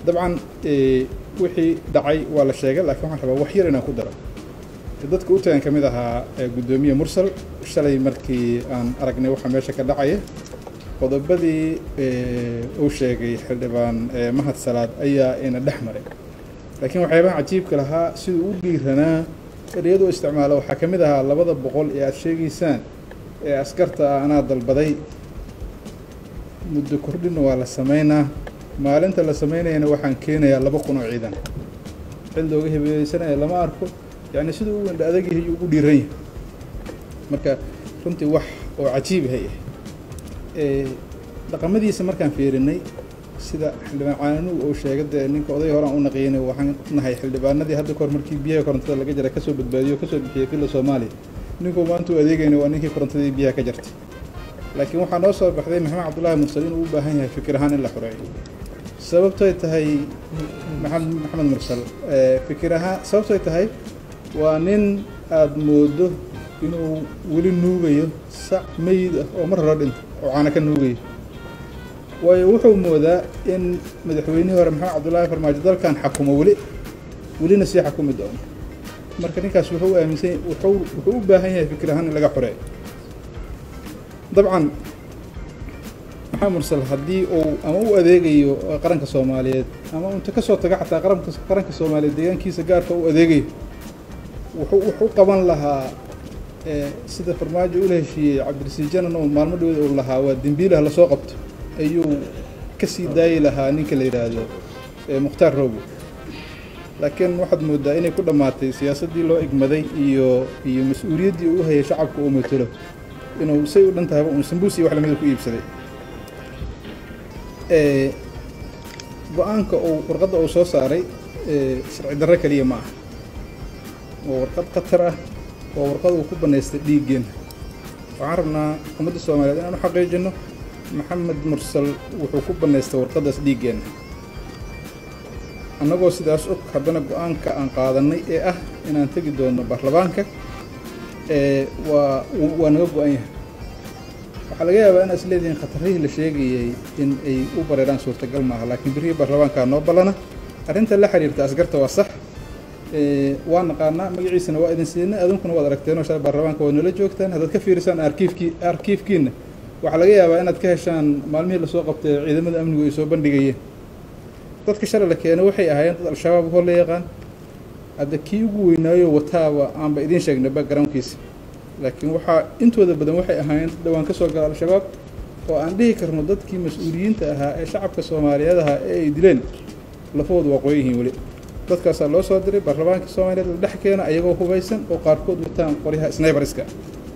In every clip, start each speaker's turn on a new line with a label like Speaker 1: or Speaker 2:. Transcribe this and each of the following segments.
Speaker 1: dabcan wixii dhacay waa la sheegay laakiin waxaan rabaa wax yar inaan ku daro dadka u tagan ka mid ahaa guddoomiye mursal shalay markii aan aragnay waxa meesha ka dhacaya qodobadii uu sheegay xildhibaan mahad salaad ayaa ina dhex maray laakiin waxyaabaha cajiibka lahaa siduu u dhiiranaa ereyadu isticmaalo waxaa ka mid ahaa labada boqol ee aada sheegaysaan ee askarta ah anaa dalbaday muddo kordhina waa la sameynaa maalinta la sameynayana waxaan keenayaa laba kun oo ciidan cid looga hebeeyeysanaya lama arko yacni siduu u indha adag yahay ugu dhiiran yahay marka runtii wax oo cajiib hay ah dhaqamadiisa markaan fiirinay sida xildhibaan caananuug uu sheegay dee ninka oday horaan u naqiynay waxaan nahay xildhibaanadii hadda kahor markii biyaha korontada laga jara kasoo badbaadiyo kasoo bixiyay filla soomaaliya ninkuu maanta u adeegayna waa ninkii korontadii biyaha ka jartay laakiin waxaa noo soo baxday maxamed cabdullaahi mursal inuu u baahan yahay fikir ahaan in la xoreeyo sababtoy tahay maxamed maxamed mursal fikir ahaan sababtoy tahay waa nin aada moodo inuu weli nuugayo sac meyid ah oo mar hore dhinta oo caana ka nuugayo waayo wuxuu moodaa in madaxweynihii hore maxamed cabdullaahi farmaajo dalkan xakumo weli welina sii xakumi doono marka ninkaas wuxuu u aaminsan wuxuu wuxuu u baahan yahay fikir ahaan in laga xoreeyo dabcan maxamed mursal haddii uu ama u adeegayo qaranka soomaaliyeed ama inta kasoo taga xataa qaranka qaranka soomaaliyeed deegaankiisa gaarka u adeegayo wuxuu wuxuu qaban lahaa sida farmaajo ula heshiiyey cabdirasiid janan oo maalmo dhaweed uu lahaa waa dembiilaha lasoo qabto ayuu kasii daayi lahaa ninka la yidhaahdo mukhtaar roobo laakiin waxaad moodaa inay ku dhammaatay siyaasaddii loo igmaday iyo iyo mas-uuliyaddii uu hayay shacabka uu matelo inuu say u dhan tahayba uun sambuus iyo wax lamida ku iibsaday go-aanka uu warqadda uu soo saaray sharci darro keliya ma aha waa warqad khatar ah waa warqad uu ku bannaystay dhiiggeenna waxaan rabnaa ummadda soomaaliyeed inaan u xaqiijino maxamed mursal wuxuu ku bannaystay warqaddaas dhiiggeenna annagoo sidaas og haddana go-aanka aan qaadanay ee ah inaan tegi doono baarlamaanka waa waa naga go-an yahay waxaa laga yaabaa inaad is leedihiin khatarihii la sheegayay in ay u bareeraan suurtagal maaha laakiin birihii baarlamaankaa noo ballana arrinta la xiriirta asgarta waa sax waa naqaanaa magaciisana waa idin siinay adunkuna waad aragteenoo shalay baarlamaanka waad nala joogtaan haddaad ka fiirisaan arkiifkii arkiifkiina waxaa laga yaabaa inaad ka heshaan maalmihii lasoo qabtay ciidamada amnigu ay soo bandhigayeen dadka shalay la keenay waxay ahaayeen dad al-shabaab hor la yaqaan hadda kii ugu weynaayo wataaba aanba idiin sheegnay backgroundkiisa laakiin waxaa intooda badan waxay ahaayeen dad dhawaan ka soo gala al-shabaab oo aan dhihi karno dadkii mas-uuliyiinta ahaa ee shacabka soomaaliyeed ahaa ee ay dileen lafahoodu waa qoyan yihiin weli dadkaasaa loo soo diray baarlamaanka soomaaliyeed la dhex keena ayagoo hubaysan oo qaarkood wataan qoryaha snaybarska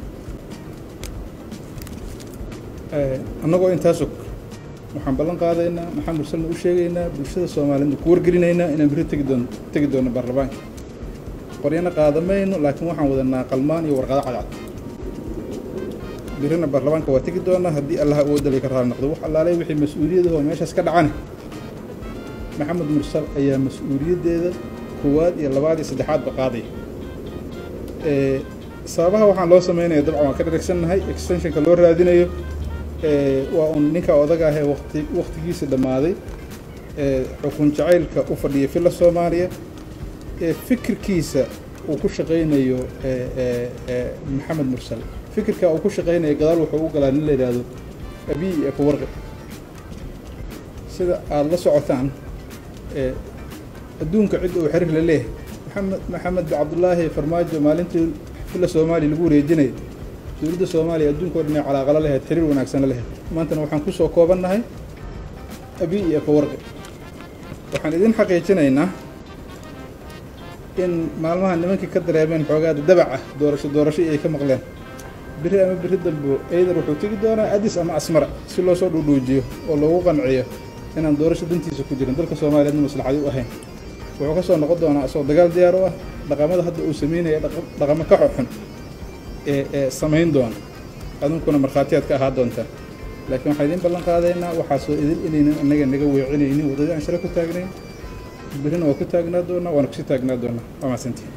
Speaker 1: annagoo intaas og waxaan ballan qaadaynaa maxamed mursalna u sheegaynaa bulshada soomaaliyeedna ku wargelinaynaa inaan beri tegi doon tegi doono baarlamaanka qoryana qaadamayno laakiin waxaan wadanaa qalmaan iyo warqado cadcad birina baarlamaanka waa tegi doonaa haddii allaha uga dali ka raali noqdo wax allaalay wixii mas-uuliyadahoo meeshaas ka dhacana maxamed mursal ayaa mas-uuliyaddeeda koowaad iyo labaad iyo saddexaadba qaaday sababaha waxaan loo sameynaya dabcan waan ka dharagsannahay extensionka loo raadinayo waa uun ninka odaga ahee wati waktigiisa dhammaaday xukun jacaylka u fadhiya filla soomaaliya ee fikirkiisa uu ku shaqaynayo maxamed mursal fikirka uu ku shaqaynayo gadaal wuxuu u galaa nin la yidhaahdo abiy afawarqi sida aada la socotaan adduunka cidda uu xiriir la leeyahay maxamed maxamed cabdullaahi farmaajo maalintii filla soomaaliya lagu wareejinayay dowladda soomaaliya adduunka o dhan ay calaaqalo lahayd xiriir wanaagsan la lahayd maantana waxaan kusoo koobannahay abiy iyo afawarqi waxaan idin xaqiijinaynaa in maalmaha nimankii ka dareemeen xoogaada dabac ah doorasho doorasho ay ka maqleen biri ama biri dambo eyder wuxuu tegi doonaa adis ama asmara si loo soo dhuudhuujiyo oo loogu qanciyo inaan doorasho dantiisa ku jirin dalka soomaaliyeedna maslaxadi u ahayn wuxuu ka soo noqon doonaa asagoo dagaal diyaar u ah dhaqamada hadda uu sameynaya dhaqamo ka xoxun ee ee samayn doona adunkuna markhaatiyaad ka ahaa doontaa laakiin waxaan idiin ballan qaadaynaa waxaasoo idin inaynan annaga naga weecinaynin waddadii aan shale ku taagnayn birina waa ku taagnaa doonaa waana kusii taagnaa doonaa waa mahadsantihin